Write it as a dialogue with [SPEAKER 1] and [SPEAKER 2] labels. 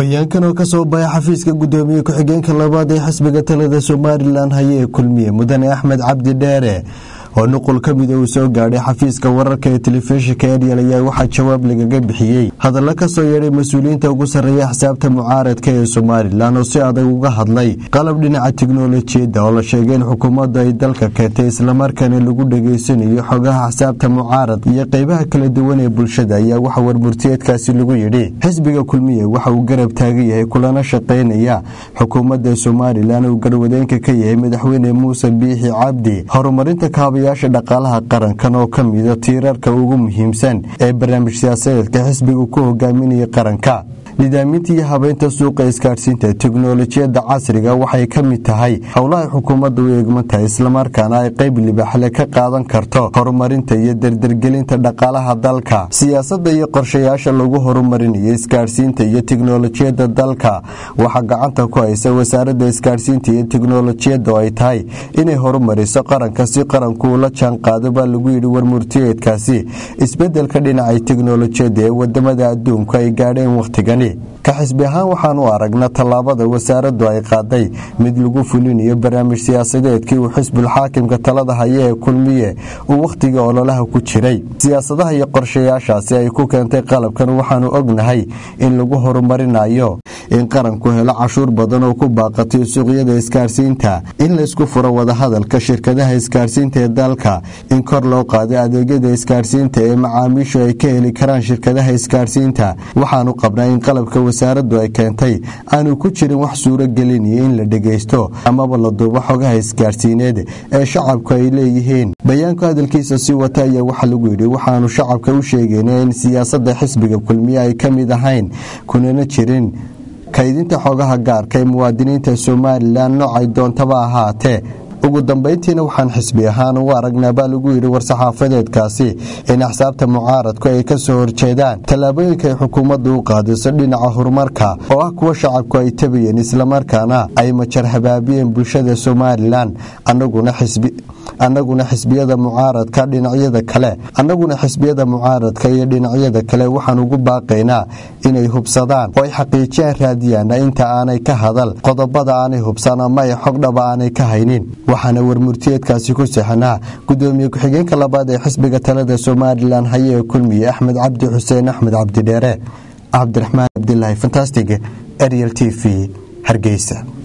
[SPEAKER 1] bayaankan oo ka soo baxay xafiiska gudoomiye ku-xigeenka labaad ee xisbiga talada somalilan haye ee kulmiye mudane axmed cabdi dheere oo nuqul ka mida uu soo gaadhay xafiiska wararka ee telefishinka eryal ayaa waxaa jawaab lagaga bixiyey hadallo kasoo yeedhay mas-uuliyiinta ugu sarreeya xisaabta mucaaradka ee somalilan oo si adag uga hadlay qalab dhinaca tiknolojiyadda oo la sheegay in xukuumaddu ay dalka keentay islamarkaana lagu dhegaysanayo xogaha xisaabta mucaarad iyo qeybaha kala duwan ee bulshada ayaa waxa warmurtiyeedkaasi lagu yidhi xisbiga kulmiye waxa uu garab taagan yahay kulana shaqaynaya xukuumadda somalilan uu garwadeenka ka yahay madaxweyne muuse biixi cabdi horumarinta kaabaya dhaqaalaha qarankan oo ka mida tiirarka ugu muhiimsan ee barnaamij siyaasadeedka xisbiga ku hogaaminaya qaranka nidaaminta iyo habeynta suuqa isgaadhsiinta teknolojiyadda casriga waxay ka mid tahay howlahay xukuumadda u eegman tahay islamarkaana ay qayb libaxle ka qaadan karto horumarinta iyo dardargelinta dhaqaalaha dalka siyaasadda iyo qorshayaasha lagu horumarinayo isgaadhsiinta iyo teknolojiyadda dalka waxaa gacanta ku haysa wasaaradda isgaadhsiinta iyo teknolojiyadda oo ay tahay inay horumariso qaranka si qaranku ula jaan qaado baa lagu yidhi warmurtiyeedkaasi isbedelka dhinacay teknolojiyadda ee wadamada adduunku ay gaadheen wakhtigani ka xisbi ahaan waxaan u aragnaa tallaabada wasaaraddu ay qaaday mid lagu fulinayo barnaamij siyaasadeedkii uu xisbul xaakimka talada haya ee kulmiye uu wakhtiga ololaha ku jiray siyaasadaha iyo qorshayaashaasi ay ku keentay qalabkan waxaanu ognahay in lagu horumarinayo in qaranku helo cashuur badan oo ku baaqatay suuqyada isgaarsiinta in laysku furo wadahadalka shirkadaha isgaarsiinta ee dalka in kor loo qaaday adeegyada isgaarsiinta ee macaamiishu ay ka heli karaan shirkadaha isgaarsiinta waxaanu qabnaa in qalabka wasaaraddu ay keentay aanu ku jirin wax suuro gelinayo in la dhegaysto amaba la duubo xogaha isgaarsiineed ee shacabku ay leeyihiin bayaanku hadalkiisa si wata ayaa waxaa lagu yidhi waxaanu shacabka u sheegayna in siyaasadda xisbiga kulmiye ay ka mid ahayn kunana jirin kaydinta xogaha gaarka ee muwaadiniinta somalilan noocay doontaba ahaatee ugu dambayntiina waxaan xisbi ahaan ugu aragnaa baa lagu yidhi war-saxaafadeedkaasi in axsaabta mucaaradku ay ka soo horjeedaan tallaabooyinka ay xukuumaddu u qaadiso dhinaca horumarka oo ah kuwa shacabku ay tabayeen islamarkaana ay majar habaabiyeen bulshada somalilan annaguna xisbi annaguna xisbiyada mucaaradka dhinacyada kale annaguna xisbiyada mucaaradka iyo dhinacyada kale waxaan ugu baaqaynaa inay hubsadaan oo ay xaqiijiyaan raadiyaana inta aanay ka hadal qodobada aanay hubsan ama ay xogdhaba aanay ka haynin waxaana warmurtiyeedkaasi ku sixinaa gudoomiye ku-xigeenka labaad ee xisbiga talada somalilan haye ee kulmiye axmed cabdi xuseen axmed cabdidheere cabdiraxmaan cabdilaahi fantastig ariel t v hargeysa